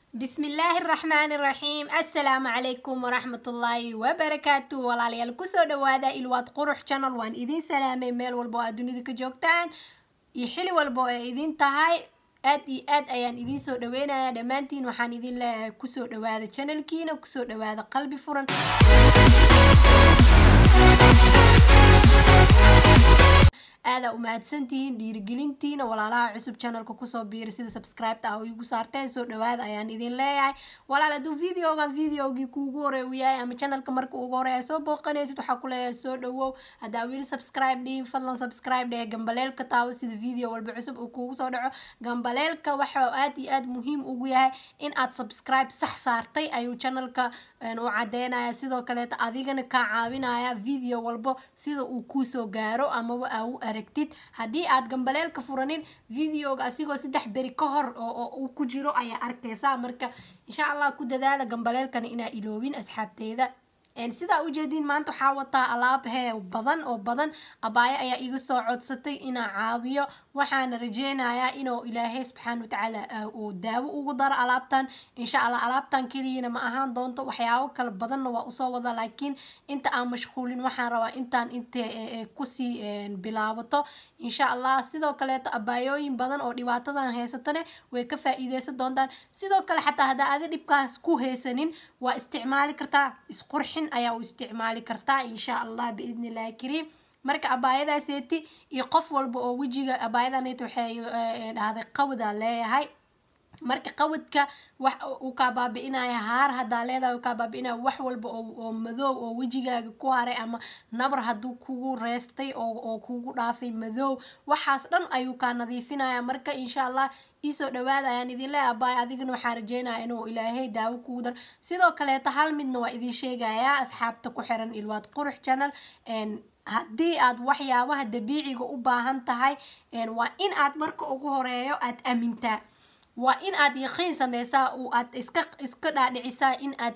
بسم الله الرحمن الرحيم السلام عليكم ورحمة الله وبركاته walaalyaal kusoo dhawaada ilwaad qurux channel waan idin salaamay meel walbo aad dunida ka joogtaan iyo xili walbo ay idin tahay aad iyo aad ayaan idiin soo dhaweynayaa dhammaantiin waxaan idin leeyahay kusoo dhawaada channelkiina kusoo dhawaada qalbi furan aadaa umahadsantihiin dhiirigelintiina walaalaha cusub channelka kusoo biira sida subscribeta ah igu saarteen soo dhawaada ayaan idin leeyahay walaal hadduu videogan videogii kuugu horey u yahay ama channelka marka ugu horeya soo booqanaysid waxaa ku leeyahay soo dhawow haddaa weli subscribe dhihin fadlan subscribe dheh gambaleelka taawo sida video walba cusub uu kuugu soo dhaco gambaleelka waxa aad iyo aad muhiim ugu yahay in aad subscribe sax saartay ayuu channelka u cadeynaya sidoo kaleeta adigana kaa caawinaya video walbo sida uu kuusoo gaaro amaba aa u aragtid haddii aad gambaleelka furanin videoga asigoo saddex beri ka hor oo uu ku jiro ayaa arkaysaa marka insha allah ku dadaala gambaleelkana inaa iloobin asxaabteeda sidaa ujeediin maanta waxaa wataa alaab hee badan oo badan abaayo ayaa iga soo codsatay inaa caawiyo waxaana rajeynayaa inuu ilaahay subxaana watacaala uu daawo ugu daro alaabtan insha allah alaabtan keliyana ma ahaan doonto waxyaabo kala badanna waa usoo wada laakiin inta aan mashquulin waxaan rabaa intaan inta kusii bilaabato insha allah sidoo kaleeto abaayooyin badan oo dhibaatadan haysatane way ka faa-iideysan doontaan sidoo kale xataa haddaa adi dhibkaas ku haysanin waa isticmaali kartaa isqurxin ayaa u isticmaali kartaa insha allah biidni illahi kariim marka abaayadaaseeti iyo qof walba oo wejiga abaayadaneta waxay dhahday qawda leeyahay marka qawadka wax uu kaa baabi-inaya haar haddaa leedahay uu kaa baabi-inaya wax walba oo madoow oo wejigaaga ku haray ama nabar hadduu kugu reestay oo kugu dhaafay madoow waxaas dhan ayuu kaa nadiifinaya marka insha allah iisoo dhawaada ayaan idin leeyahay abaay adigana waxaa rajeynaya inuu ilaahay daawo kugu dar sidoo kaleeta hal midna waa idin sheegayaa asxaabta ku xiran ilwaad qurux channel haddii aad waxyaabaha dabiiciga u baahan tahay waa in aad marka ugu horeeyo aad amintaa waa in aad yaqiin sameysaa aad iska iska dhaadhicisaa in aad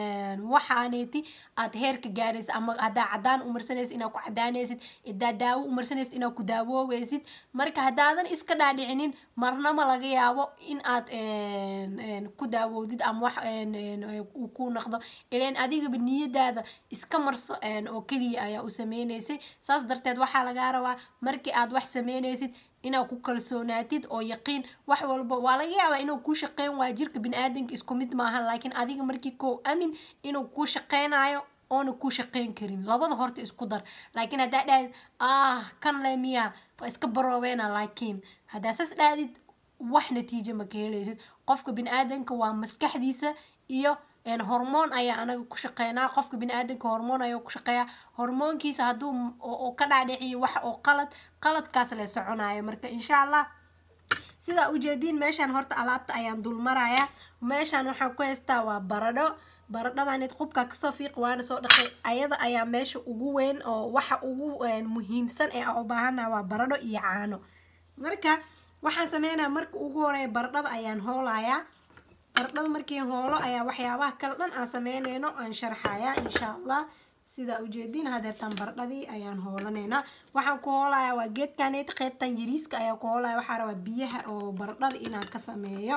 waxaaneeti aad heerka gaaraysa ama haddaa cadaan umarsanaysid inaad ku cadaanaysid hadaa daawo umarsanaysid inaad ku daawooweysid marka haddaadan iska dhaadhicinin marnama laga yaabo in aad ku daawowdid ama wax uu ku noqdo ileen adigaba niyadaada iska marso oo keliya ayaa u sameynaysay saas darteed waxaa lagaa rabaa markii aad wax sameynaysid inaad ku kalsoonaatid oo yaqiin wax walba waa laga yaabaa inuu kuu shaqeyn waayo jirka bini-aadanka isku mid maahan laakiin adiga markii koo amin inuu kuu shaqeynayo oona kuu shaqeyn karin labada horta isku dar laakiin haddaa dhahid ah kan le miya waa iska baroobeena laakiin haddaa saas dhahdid wax natiijo ma ka helaysid qofka bini-aadanka waa maskaxdiisa iyo hormoon ayaa anaga ku shaqeynaa qofka bini-aadanka hormoon ayaa ku shaqeeya hormoonkiisa hadduu ka dhaadhiciyo wax oo qalad qaladkaas le soconayo marka insha allah sidaa ujeediin meeshaan horta alaabta ayaan dulmarayaa meeshaan waxaan ku haystaa waa baradho baradhadanid qubka kasoo fiiq waana soo dhaqay ayada ayaa meesha ugu weyn oo waxa ugu muhiimsan ee aan u baahana waa baradho iyo caano marka waxaan sameynaya marka ugu horeeya baradhada ayaan hoolayaa baradhada markii hoolo ayaa waxyaabaha kale dhan aan sameyneyno aan sharxayaa insha allah sidaa ujeediin hadeertaan baradhadii ayaan hoolanaynaa waxaan ku hoolayaa waa geedkaneed qeybtan yariiska ayaa ku hoolaya waxaa rabaa biyaha oo baradhada inaan ka sameeyo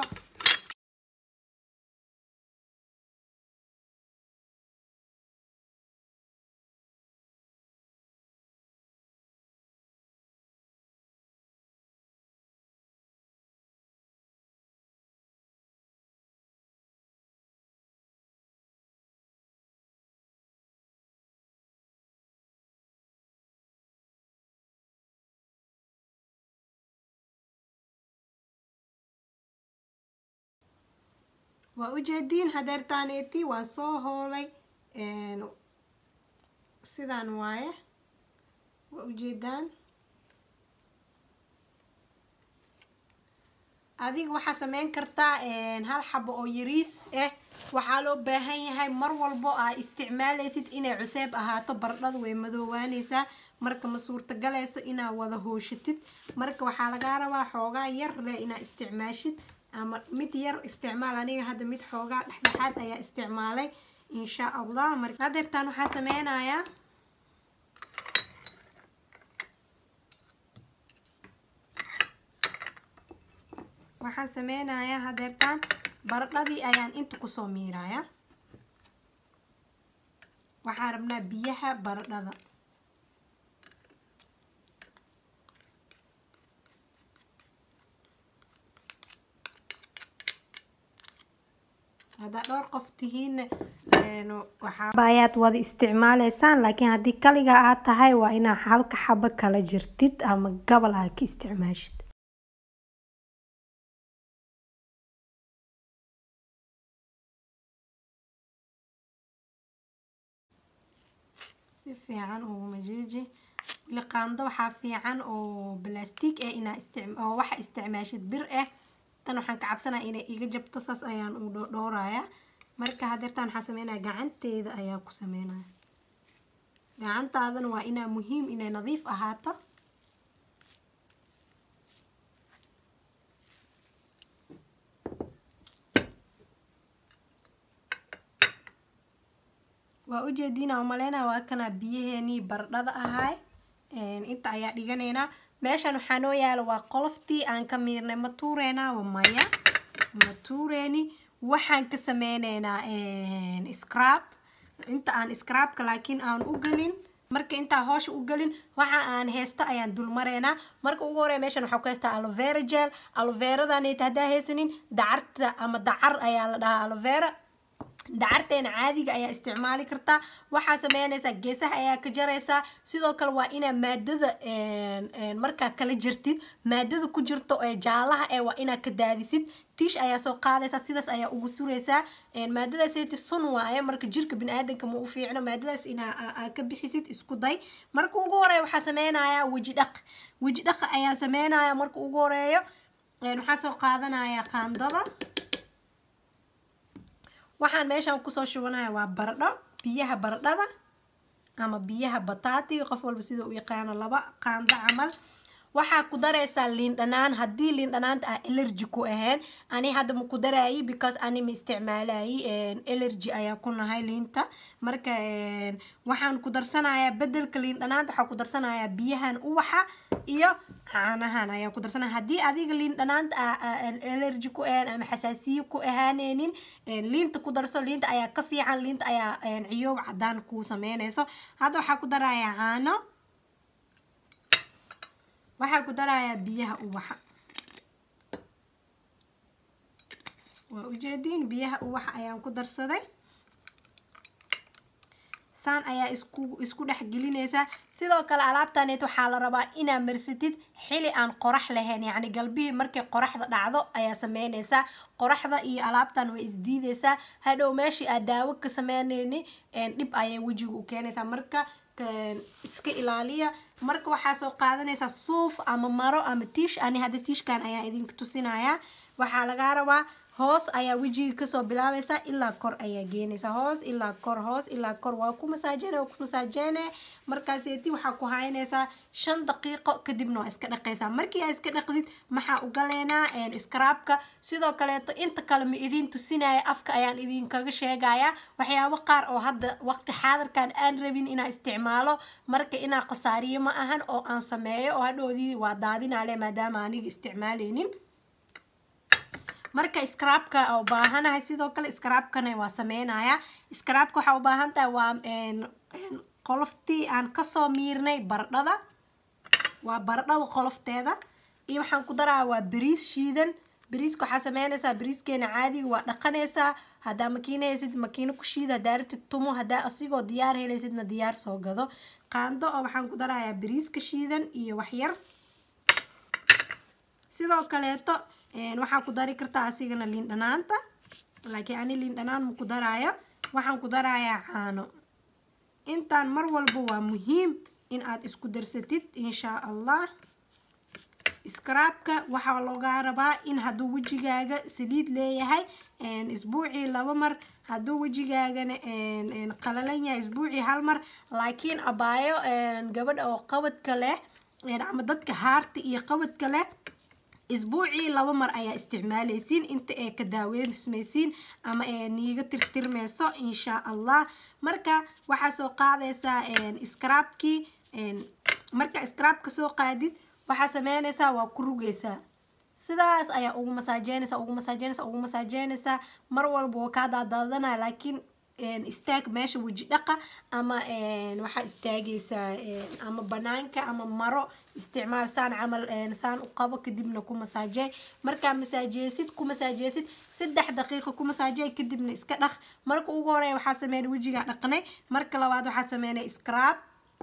waa ujeediin hadeertaaneeti waa soo hoolay sidaan waaye waa ujeedaan adiga waxaa sameyn kartaa hal xabo oo yariis ah waxaa loo baahan yahay mar walbo aad isticmaalaysid inay cuseeb ahaato baradhadu way madoowaaneysaa marka ma suurtagaleyso inaad wada hooshatid marka waxaa lagaa rabaa xoogaa yar leh inaad isticmaashid ama mid yar isticmaal aniga hadda mid xoogaa dhexdhexaad ayaa isticmaalay insha allah marka hadeertaan waxaa sameynayaa waxaan sameynayaa hadeertaan baradhadii ayaan inta kusoo miiraya waxaan rabnaa biyaha baradhada haddaa dhowr qof tihiin waxaabayaad wada isticmaaleysaan laakiin haddii kaligaa aad tahay waa inaa halka xabo kala jirtid ama gabal aad ka isticmaashid si fiican uguma jeeji wili qaando waxaa fiican oo balastiig ah inaa oo waxa isticmaashid bir ah tan waxaan ka cabsanaya inay iga jabto saas ayaan u dhowraya marka hadeertaan waxaa sameynaya gacanteeda ayaa ku sameynaya gacantaadana waa inaa muhiim inay nadiif ahaato waa ujeediina umaleynaya waa kanaa biyaheenii baradhada ahay inta ayaa dhiganaynaa meeshan waxaa noo yaala waa qoloftii aan ka miirnay ma tuureynaa waa maya ma tuureeni waxaan ka sameyneynaa scrab inta aan scrabka laakiin aan u gelin marka intaa hoosha u gelin waxa aan heysto ayaan dulmareynaa marka ugu horeya meeshan waxaa ku heystaa alovera gel aloveradaniita haddaa haysanin dacarta ama dacar ayaa la dhahaa alovera dacarteena caadiga ayaa isticmaali kartaa waxaa sameynaysaa geesaha ayaa ka jaraysaa sidoo kale waa inaa maadada markaa kala jirtid maadada ku jirto ee jaalaha ee waa inaa ka daadisid tiish ayaa soo qaadaysaa sidaas ayaa ugu suraysaa maadadaaseti sun waaye marka jirka bini-aadanka ma u fiicno maadadaas inaa ka bixisid isku day marka ugu horeeya waxaa sameynayaa weji dhaq weji dhaqa ayaa sameynaya marka ugu horeeyo waxaa soo qaadanaya qaandada waxaan meeshaan kusoo shubanaya waa baradho biyaha baradhada ama biyaha bataatiga qof walba sida u yaqaano laba qaando camal waxaa ku daraysaa liin dhanaan haddii liin dhanaanta ah allergy ku ahayn ani hadda ma ku daraayi because ani ma isticmaalayi allergy ayaa ku nahay liinta marka waxaan ku darsanayaa bedelka liin dhanaanta waxaa ku darsanayaa biyahan uwaxa iyo caanahan ayaan ku darsanaya haddii adiga liin dhanaanta allergy ku ahayn ama xasaasiye ku ahaaneynin liinta ku darso liinta ayaa ka fiican liinta ayaa ciyoow cadaan kuu sameynayso hadda waxaa ku darayaa caano waxaa ku darayaa biyaha uwaxa waa ujeediin biyaha uwaxa ayaan ku darsaday saan ayaa isku isku dhex gelinaysaa sidoo kale alaabtaneet waxaa la rabaa inaa marsatid xili aan qorax lahayn yacni galbihii markay qoraxda dhacdo ayaa sameynaysaa qoraxda iyo alaabtan way isdiidaysaa hadhow meeshii aad daawo ka sameynayni dhib ayay wejiga u keenaysaa marka iska ilaaliya marka waxaa soo qaadanaysaa suuf ama maro ama tiish ani hadda tiishkan ayaa idinka tusinaya waxaa lagaa rabaa hoos ayaa wejiga kasoo bilaabaysaa ilaa kor ayaa geenaysaa hoos ilaa kor hoos ilaa kor waa ku masaajene waa ku masaajene markaaseeti waxaa ku haynaysaa shan daqiiqo kadibna waa iska dhaqaysaa markii aa iska dhaqdid maxaa ugaleynaa scraabka sidoo kaleeto inta kale ma idiin tusinaya afka ayaan idinkaga sheegaya waxyaabo qaar oo hadda waqti xaadirkan aan rabin inaa isticmaalo marka inaa khasaariyo ma ahan oo aan sameeyo oo hadhoodii waa daadinale maadaama aniga isticmaaleynin marka scraabka u baahanahay sidoo kale scraabkana waa sameynaya scraabka waxaa u baahan tahay waa qoloftii aan kasoo miirnay baradhada waa baradhada qolofteeda iyo waxaan ku daraya waa bariis shiidan bariiska waxaa sameynaysaa bariiskeena caadiga waa dhaqanaysaa haddaa makiina haysid makiino ku shiida haddaa ratid tumo haddaa asigoo diyaar helaysidna diyaar soo gado qaando oo waxaan ku darayaa bariiska shiidan iyo waxyar sidoo kaleeto waxaa ku dari kartaa asigana liin dhanaanta laakiin ani liin dhanaan ma ku daraayo waxaan ku darayaa caano intaan mar walba waa muhiim in aad isku darsatid inshaa allah scraabka waxaa loogaa rabaa in hadduu wejigaaga saliid leeyahay isbuucii laba mar hadduu wejigaagana qalalan yahay isbuucii hal mar laakiin abaayo gabadha oo qabadka leh ama dadka haarta iyo qabadka leh isbuucii laba mar ayaa isticmaalaysiin inta ay ka daaweysmaysiin ama ee niiga tirtirmayso insha allah marka waxaa soo qaadaysaa scraabkii marka scraabka soo qaadid waxaa sameynaysaa waa ku rugaysaa sidaas ayaa ugu masaajeynaysa ugu masaajeynaysa ugu masaajeynaysaa mar walba waa kaa daadaadanaya laakiin istaag meesha weji dhaqa ama waxaa istaagaysaa ama banaanka ama maro isticmaal saan camal saan u qabo kadibna ku masaajeey markaa masaajeysid ku masaajeysid saddex daqiiqo ku masaajeey kadibna iska dhaq marka ugu horeeya waxaa sameynay wejigaa dhaqnay marka labaad waxaa sameynay scrab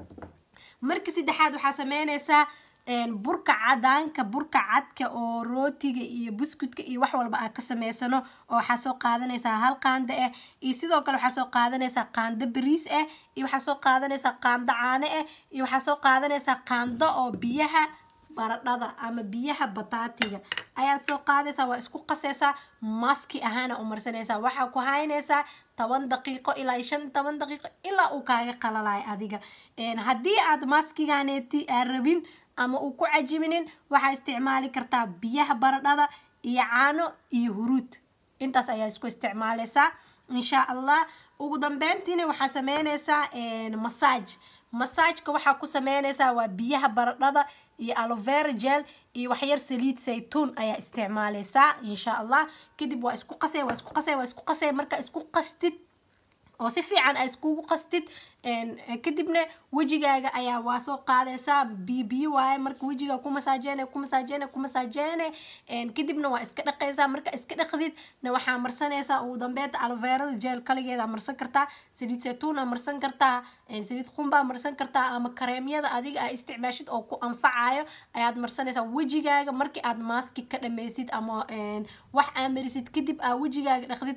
marka saddexaad waxaa sameynaysaa burka cadaanka burka cadka oo rootiga iyo buskudka iyo wax walba aad ka sameysano oo waxaa soo qaadanaysaa hal qaando ah iyo sidoo kale waxaa soo qaadanaysaa qaando bariis ah iyo waxaa soo qaadanaysaa qaando caano ah iyo waxaa soo qaadanaysaa qaando oo biyaha baradhada ama biyaha bataatiga ayaad soo qaadaysaa waa isku qasaysaa maski ahaana u marsanaysaa waxaa ku haynaysaa toban daqiiqo ilaa shan toban daqiiqo ilaa uu kaaga qalalayo adiga haddii aad maskiganeeti aa rabin ama uu ku cajibinin waxaa isticmaali kartaa biyaha baradhada iyo caano iyo huruud intaas ayaa isku isticmaalaysaa insha allah ugu dambeyntiina waxaa sameynaysaa masaaj masaajka waxaa ku sameynaysaa waa biyaha baradhada iyo alovera gel iyo waxyar saliid saytuun ayaa isticmaalaysaa insha allah kadib waa isku qasay waa isku qasay waa isku qasay marka isku qastid oo si fiican a iskugu qastid kadibna wejigaaga ayaa waa soo qaadaysaa biyo biyo waaye marka wejigaa ku masaajeene ku masaajeene ku masaajeene kadibna waa iska dhaqaysaa marka iska dhaqdid na waxaa marsanaysaa ugu dambeynta aloverada jeel kaligeeda marsan kartaa saliid saytuuna marsan kartaa saliid qumbaa marsan kartaa ama kareemyada adiga aa isticmaashid oo ku anfacayo ayaad marsanaysaa wejigaaga markii aad maaski ka dhameysid ama wax aa marisid kadib aa wejigaaga dhaqdid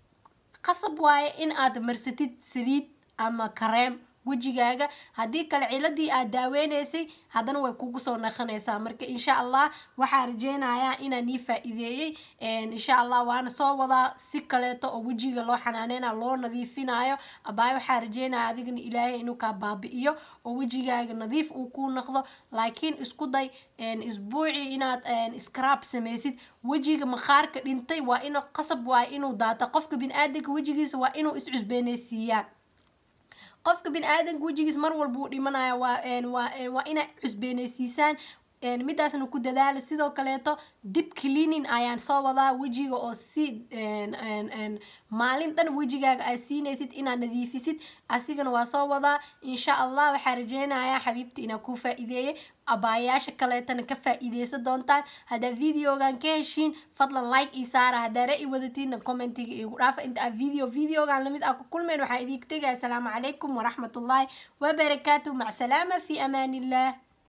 qasab waaye in aad marsatid saliid ama kareem wejigaaga haddii kale ciladii aad daaweynaysay haddana way kugu soo naqanaysaa marka insha allah waxaa rajeynayaa inaan nii faa-iideeyey insha allah waana soo wadaa si kaleeto oo wejiga loo xanaaneyna loo nadiifinayo abaay waxaa rajeynaya adigana ilaahay inuu kaa baabi-iyo oo wejigaaga nadiif uu kuu noqdo laakiin isku day isbuucii inaad scrab samaysid wejiga maqaarka dhintay waa in qasab waa inuu daata qofka bini-aadanka wejigiisa waa inuu iscusbeenaysiiyaa qofka bini-aadanka wejigiis mar walba uu dhimanaya waa waa inay cusbeenaysiisaan midaasna ku dadaala sidoo kaleeto dib cleaning ayaan soo wadaa wejiga oo si maalin dhan wejigaaga aad siinaysid inaad nadiifisid asigana waa soo wadaa insha allah waxaa rajeynayaa xabiibta inaa kuu faa-iideeyay abaayaasha kaleetana ka faa-iideysan doontaan haddaa videogan ka heshiin fadlan like ii saara haddaa ra-i wadatiinna commentiga igu dhaafa inta aa video videogan lamid ah ku kulmeen waxaa idiinka tegaya asalaamu calaykum waraxmatullaahi wabarakaatu mac salaama fi amaan illah